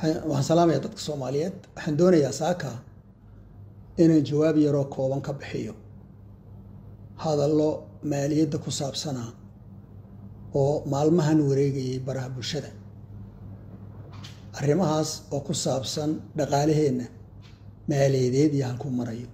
waxaan salaamayaa dadka soomaaliyeed waxaan doonayaa saaka inaan jawaab yaroo kooban ka bixiyo hadallo maaliyadda ku saabsanaa oo maalmahan wareegayay baraha bulshada arrimahaas oo ku saabsan dhaqaalaheenna maaliyadeed iyo halkuu marayo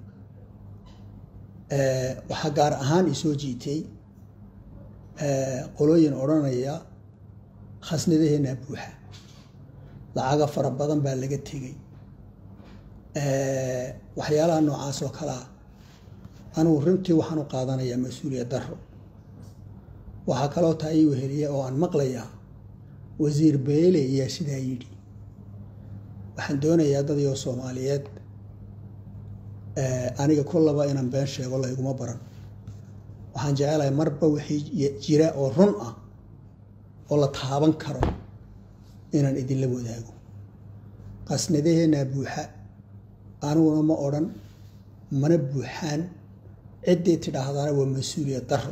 waxaa gaar ahaan isoo jiitay qolooyin odhanaya khasnadaheenna buuxa lacaga fara badan baa laga tegay waxyaalaha noocaas oo kalea anugu runtii waxaan u qaadanayaa mas-uuliyad daro waxaa kaloo taa ii weheliya oo aan maqlayaa wasiir beele ayaa sidaa yidhi waxaan doonayaa dadii oo soomaaliyeed aniga kullaba inaan been sheego layguma baran waxaan jecelahay marba wixii jira oo run ah oo la taaban karo inaan idinla wadaago qasnadaheenaa buuxa aniguna ma odhan mana buuxaan ciddii tidhaahdana waa mas-uuliyad daro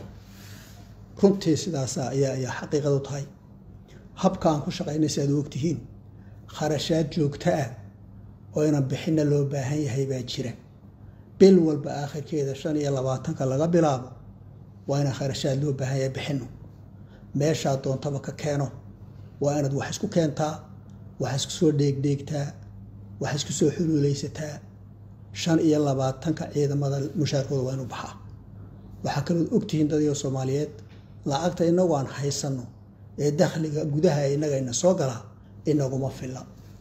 runtii sidaasa ayaa ayaa xaqiiqadu tahay habka aan ku shaqaynay si aad u ogtihiin kharashaad joogto ah oo inaan bixinna loo baahan yahay baa jira bil walba aakhirkeeda shan iyo labaatanka laga bilaabo waa inaan kharashaad loo baahan yahay bixinno meeshaa doontaba ka keeno waa inaad wax isku keentaa wax isku soo dheegdheegtaa wax isku soo xuluulaysataa shan iyo labaatanka ciidamada mushaarkooda waa inu baxaa waxaa kalood ogtihiin dadyo soomaaliyeed lacagta inagu aan haysanno ee dakhliga gudaha inagayna soo galaa inaguma filla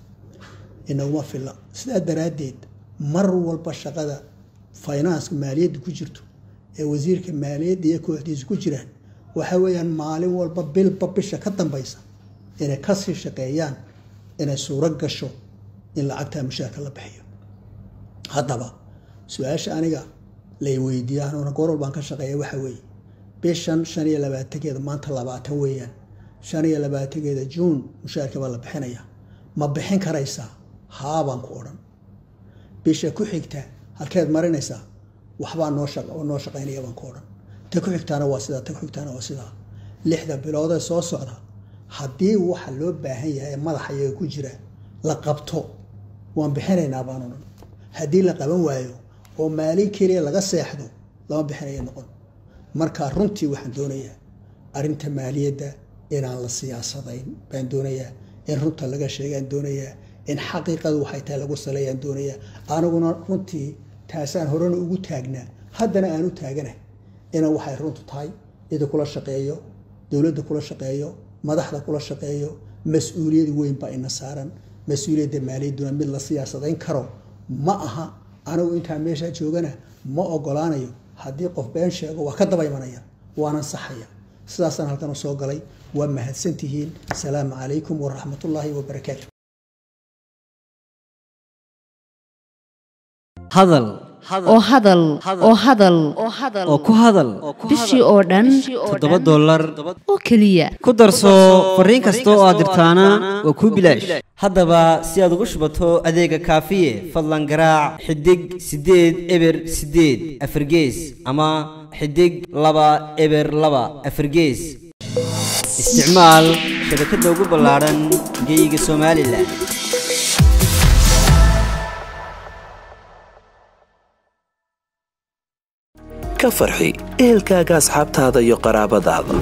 inaguma filla sidaa daraaddeed mar walba shaqada faynanska maaliyadda ku jirto ee wasiirka maaliyadda iyo kooxdiisa ku jiraan waxa weeyaan maalin walba bilba bisha ka dambaysa inay kasii shaqeeyaan inay suuro gasho in lacagtaa mushaarka la bixiyo haddaba su-aasha aniga lay weydiiya anuuna goor baan ka shaqeeya waxa weeye bishan shan iyo labaatankeeda maanta labaatan weeyaan shan iyo labaatankeeda juun mushaarka baa la bixinaya ma bixin karaysaa haabaan ku odhan bisha ku xigta halkeed marinaysaa waxbaa noo noo shaqaynaya baan ku odhan ta ku xigtaana waa sidaa ta ku xigtaana waa sidaa lixda biloodee soo socda haddii waxa loo baahan yahay madaxa iyaga ku jira la qabto waan bixinaynaa baan odhan haddii la qaban waayo oo maalin keliya laga seexdo lama bixinaya noqon marka runtii waxaan doonayaa arrinta maaliyadda inaan la siyaasadayn baan doonayaa in runta laga sheegaan doonayaa in xaqiiqadu waxay tahay lagu saleeyaan doonayaa aniguna runtii taasaan horena ugu taagnaa haddana aan u taaganahay ina waxay runtu tahay cida kula shaqeeyo dowladda kula shaqeeyo madaxda kula shaqeeyo mas-uuliyad weyn baa ina saaran mas-uuliyadda maaliyadduna mid la siyaasadayn karo ma aha anigu intaa meeshaa joogana ma ogolaanayo haddii qof been sheego waa ka daba imanaya waanan saxaya sidaasaan halkan u soo galay waa mahadsantihiin asalaamu calaykum waraxmatullaahi wabarakaatu hadal oo hadal oo hadal oo ku hadal bishii oo dhan toddoba dollar oo keliya ku darso fariin kasta oo aad dirtaana waa kuu bilaash haddaba si aad ugu shubato adeega kaafiye fadlan garaac xidig siddeed eber siddeed afargees ama xidig laba eber laba afargees isticmaal shabakadda ugu ballaadhan geyga somalilan ka farxi ehelkaaga asxaabtaada iyo qaraabadaada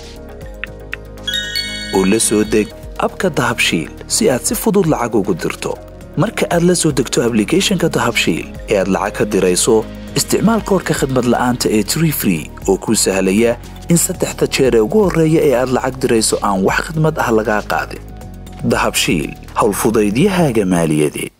u la soo deg abka dahabshiil si aad si fudud lacag ugu dirto marka aad la soo degto ablicathonka dahabshiil ee aad lacag ka dirayso isticmaal koorka khadmad la'aanta ee tree free oo kuu sahlaya in saddexda jeer ee ugu horreeya ee aad lacag dirayso aan wax khidmad ah lagaa qaadin dahabshiil howlfudaydiyahaaga maaliyadeed